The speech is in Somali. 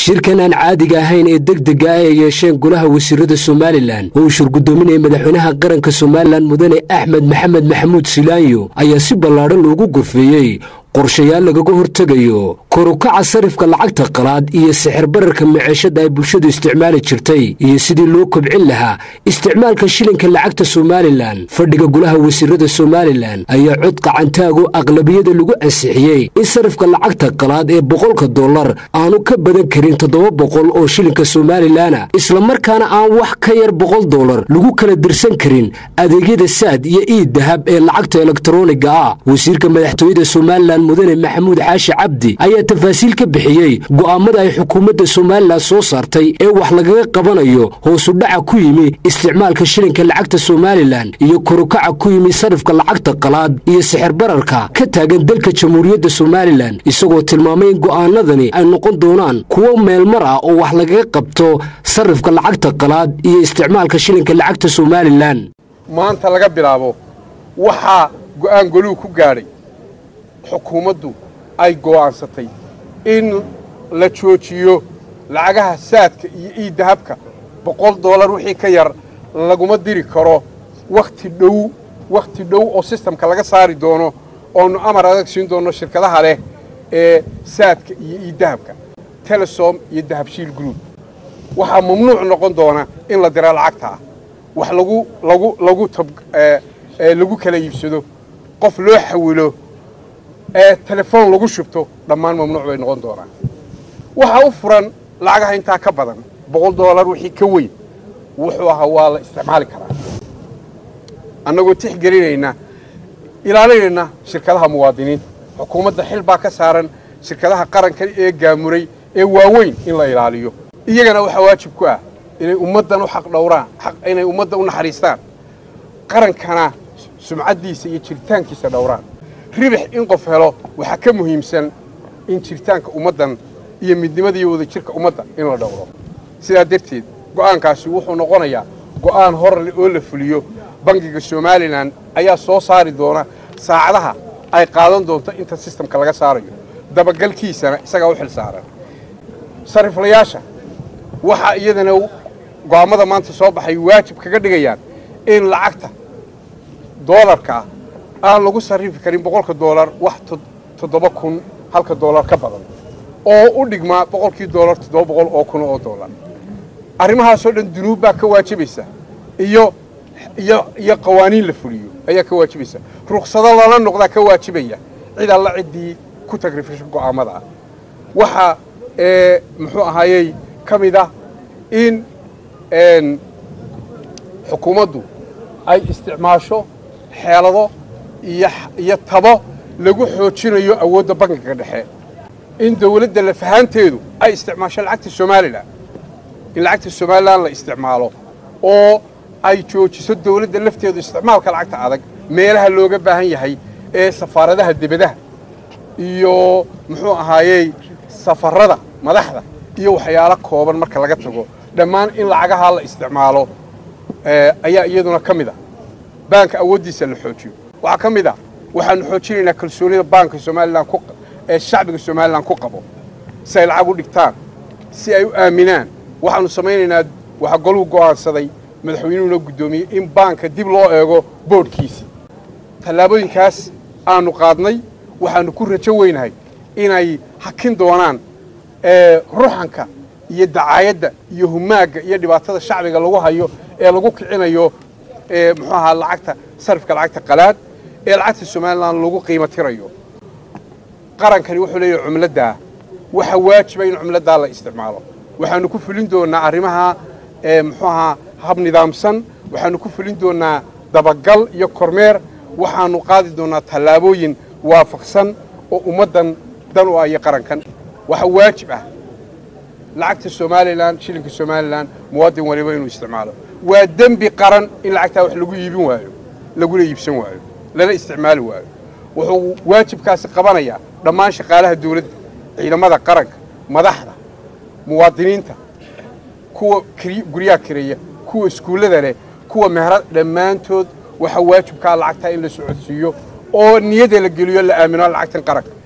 shirkan aan caadiga ahayn ee degdega ah ay yeesheen golaha wasiirada somalilan oo uu shirgudoominaya madaxweynaha qaranka somalilan mudane axmed maxamed maxamuud silaanyo ayaa si ballaadhan loogu gorfeeyey qorshayaal lagaga hortegayo korukaca sarifka lacagta qalaad iyo sixir bararka maceeshada ay bulshadu isticmaali jirtay iyo sidii loo kobcin lahaa isticmaalka shilinka lacagta somalilan fadhiga golaha wasiirada somalilan ayaa cod qacantaago aqlabiyada lagu ansixiyey in sarifka lacagta qalaad ee boqolka dollar aanu ka badan karin toddoba boqol oo shilinka somalilana islamarkaana aan wax ka yar boqol dollar lagu kala dirsan karin adeegyada saad iyo iid dahab ee lacagta elektroniga ah wasiirka madaxtooyada somalilan mudane maxamuud xaashi cabdi ayaa tafaasiil ka bixiyey go'aamada ay xukuumadda somalilan soo saartay ee wax lagaga qabanayo hoosu dhaca ku yimi isticmaalka shilinka lacagta somalilan iyo korukaca ku yimi sarifka lacagta qalaad iyo sixir bararka ka taagan dalka jamhuuriyadda somalilan isagoo tilmaamay in go'aanadani ay noqon doonaan kuwo meelmar ah oo wax lagaga qabto sarifka lacagta qalaad iyo isticmaalka shilinka lacagta somalilan maanta laga bilaabo waxaa go'aan goluhu ku gaadhay xukuumaddu ay go'aansatay in la joojiyo lacagaha saadka iyo iiddahabka boqol dollar wixii ka yar laguma diri karo wakhti dhow wakhti dhow oo sistamka laga saari doono oonu amar adag siin doonno shirkadaha leh ee saadka iyo iiddahabka telesom iyo dahabshiil group waxaa mamnuuc noqon doona in la dira lacagtaa wax lagu lagu lagu tab lagu kala iibsado qof loo xawilo ee telefoon lagu shubto dhammaan mamnuuc bay noqon doonaan waxaa u furan lacagaha intaa ka badan boqol dollar wixii ka weyn wuxuu ahaa waa la isticmaali karaa annagoo tixgelinayna ilaalinayna shirkadaha muwaadiniinta xukuumadda xil baa ka saaran shirkadaha qaranka ee gaamuray ee waaweyn in la ilaaliyo iyagana waxaa waajib ku ah inay ummaddan u xaq dhowraan inay ummadda u naxariistaan qarankana sumcaddiisa iyo jiritaankiisa dhowraan ribix in qof helo waxaa ka muhiimsan in jiritaanka ummaddan iyo midnimada iyo wadajirka ummadda in la dhowro sidaa darteed go'aankaasi wuxuu noqonayaa go'aan horle oo la fuliyo bangiga somalilan ayaa soo saari doona saacadaha ay qaadan doonto inta sistamka laga saarayo dabagalkiisana isagaa u xil saaran sariflayaasha waxaa iyadana go'aammada maanta soo baxay waajib kaga dhigayaan in lacagta doolarkaa aan lagu sarrifi karin boqolka doolar wax toddoba kun halka doolar ka badan oo u dhigmaa boqolkii doolar toddoba boqol oo kun oo doolar arrimahaasoo dhan dunuub baa ka waajibaysa iyo iyo iyo qawaaniin la fuliyo ayaa ka waajibaysa ruksado lala noqdaa ka waajibaya cid alla ciddii ku tagrifisho go'aammada ah waxaa muxuu ahaayey ka mid ah in xukuumaddu ay isticmaasho xeelado iyo tabo lagu xoojinayo awoodda bankiga dhexe in dawladda lafahaanteedu ay isticmaasho lacagta somalilan in lacagta somalilan la isticmaalo oo ay joojiso dawladda lafteedu isticmaalka lacagta adag meelaha looga baahan yahay ee safaaradaha debadaha iyo muxuu ahaayey safarada madaxda iyo waxyaalo kooban marka laga tago dhammaan in lacagahaa la isticmaalo ayaa iyaduna ka mid ah baanka awooddiisa la xoojiyo waxaa ka mid ah waxaanu xoojinaynaa kalsoonida baanka somalilan ee shacbiga somalilan ku qabo si ay lacag u dhigtaan si ay u aaminaan waxaanu samaynaynaa waxaa goluhu go'aansaday madaxweynuhuna guddoomiyey in baanka dib loo eego boodhkiisii tallaabooyinkaas aanu qaadnay waxaanu ku rajo weynahay inay hakin doonaan ruxanka iyo dacaayadda iyo humaagga iyo dhibaatada shacbiga lagu hayo ee lagu kicinayo muxuu ahaa lacagta sarifka lacagta qalaad ee lacagta somalilan lagu qiimo tirayo qarankani wuxuu leeyahay cumladdaa waxa waajiba in cumladdaa la isticmaalo waxaanu ku fulin doonnaa arrimaha muxuu ahaa hab nidaamsan waxaanu ku fulin doonnaa dabagal iyo kormeer waxaanu qaadi doonnaa tallaabooyin waafaqsan oo ummaddan dan u ah iyo qarankan waxa waajib ah lacagta somalilan shilinka somalilan muwaadin waliba inuu isticmaalo waa dembi qaran in lacagtaa wax lagu iibin waayo laguna iibsan waayo lana isticmaali waayo wuxuu waajibkaasi qabanayaa dhammaan shaqaalaha dawladda ciidamada qaranka madaxda muwaadiniinta kuwa guryaha kireeya kuwa iskuullada leh kuwa meherad dhammaantood waxaa waajibkaa lacagtaa in la socodsiiyo oo niyada la geliyo la aamino lacagtan qaranka